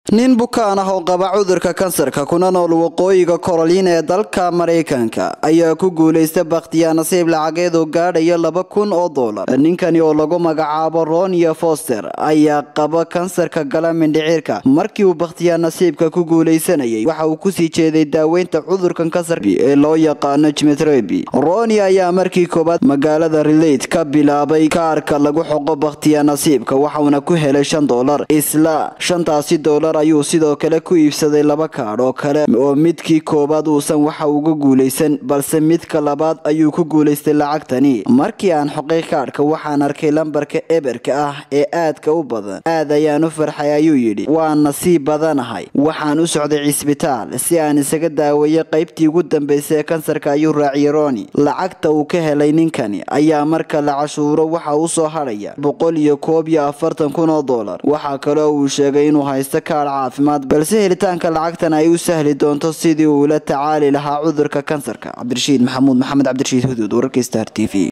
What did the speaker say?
nin bukaan ah oo qaba cudurka kansarka kuna nool waqooyiga koroliina ee dalka maraykanka ayaa ku guulaysta bakhtiyaa nasiib lacageed oo gaadhaya laba kun oo doolar ninkani oo lagu magacaabo ronia foster ayaa qaba kansarka gala mindhicirka markii uu bakhtiyaa nasiibka ku guulaysanayay waxa uu kusii jeeday daaweynta cudurkan kansarka ee loo yaqaano jimitreby ronia ayaa markii koowaad magaalada relate ka bilaabay kaarka lagu xoqo bakhtiyaa nasiibka waxauna ku helay shan doolar isla shantaasi doolar ayuu sidoo kale ku iibsaday laba kaadh oo kale oo midkii koowaad uusan waxa uga guulaysan balse midka labaad ayuu ku guulaystay lacagtani markii aan xoqay kaadhka waxaan arkay lambarka eberka ah ee aadka u badan aad ayaan u farxay ayuu yidhi waan nasiib badanahay waxaan u socday cisbitaal si aan isaga daaweeyo qaybtii ugu dambeysay ee kansarka ayuu raaciyay roni lacagta uu ka helay ninkani ayaa marka la cashuuro waxa u soo hadhaya boqol iyo koob iyo afartan kun oo doolar waxaa kaloo uu sheegay inuu haysto kaadh caafimaad balse helitaanka lacagtan ay u sahli doonto sidii uu la tacaali lahaa cudurka kansarka cabdirashiid maxamuud maxamed cabdirashiid huduud wararka star t v